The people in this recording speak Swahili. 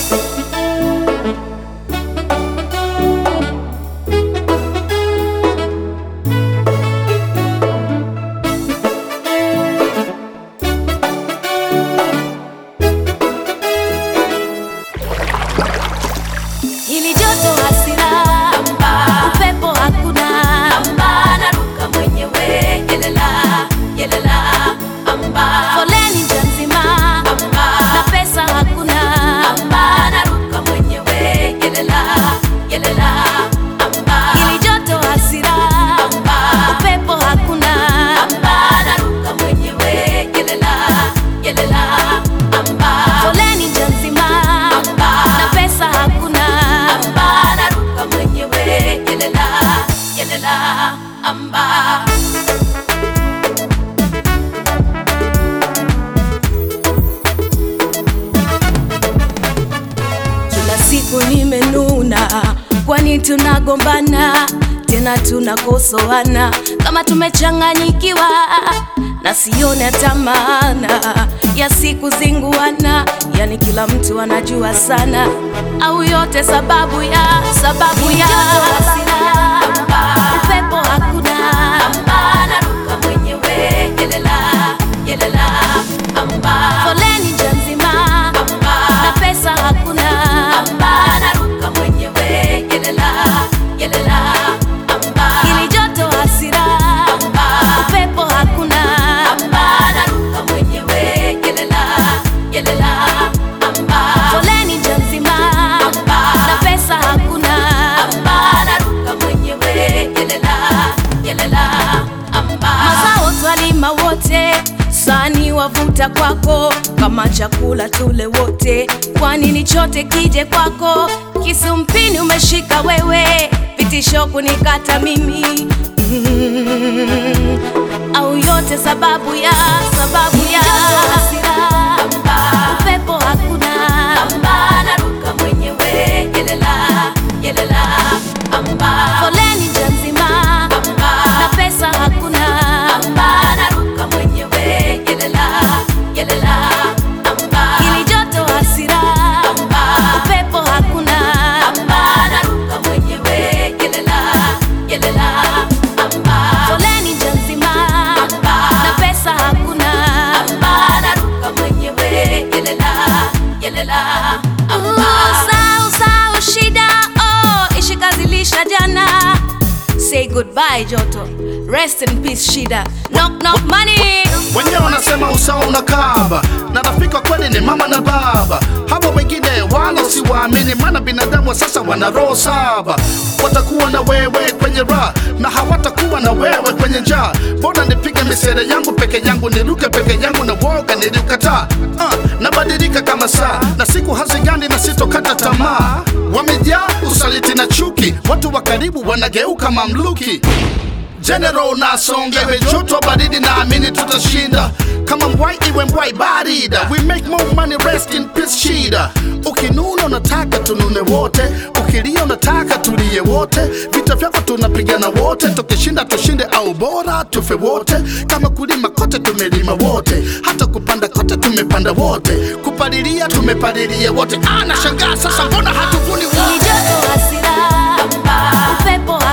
Hili joto hasira, upepo hakuna, naruka mwenyewe, yelela, yelela, foleni njia nzima, na pesa hakuna, naruka mwenyewe, yelela, yelela, hili joto hasira, upepo hakuna, naruka mwenyewe, yelela, yelela, foleni njia nzima, na pesa hakuna, naruka mwenyewe, yelela, yelela, amba. Kila siku nimenuna, kwani tunagombana tena tunakosoana kama tumechanganyikiwa, na sione hata maana ya siku zinguana, yani kila mtu anajua sana, au yote sababu ya sababu ya upepo hakuna, naruka mwenyewe, yelela, yelela, foleni njia nzima na pesa hakuna, naruka mwenyewe, yelela, yelela, ili joto hasira, upepo hakuna, naruka mwenyewe, yelela, yelela, foleni njia nzima na pesa hakuna, naruka mwenyewe, yelela, yelela, mazao twalima wote sani wavuta kwako kama chakula tule wote, kwani ni chote kije kwako. Kisu mpini umeshika wewe, vitisho kunikata mimi mm, au yote sababu ya sababu ya upepo hakuna, naruka mwenyewe, yelela, yelela, foleni njia nzima na pesa hakuna, naruka mwenyewe, yelela, yelela, ili joto hasira, upepo hakuna, naruka mwenyewe, yelela, yelela, foleni njia nzima na pesa hakuna, naruka mwenyewe, yelela, yelela, sau sau shida oh, ishikazilisha jana Say goodbye Joto, rest in peace Shida. Knock knock money. wenyewe wanasema usawa unakaba na rafiki wa kweli ni mama na baba hawa wengine wala siwaamini maana binadamu wa sasa wana roho saba watakuwa na wewe kwenye raha na hawatakuwa na wewe kwenye njaa bora nipige misere yangu peke yangu niruke peke yangu na woga niliukataa uh, nabadilika kama saa na siku hazigani na sitokata tamaa wamejaa usaliti na chuki watu wa karibu wanageuka mamluki General nasongewe joto baridi naamini tutashinda kama mbwai iwe mbwai barida we make more money rest in peace shida ukinuna unataka tunune wote ukilia unataka tulie wote vita vyako tunapigana wote tukishinda tushinde au bora tufe wote kama kulima kote tumelima wote hata kupanda kote tumepanda wote kupalilia tumepalilia wote ah nashangaa sasa mbona hatuvuni Ili wote joto hasira, upepo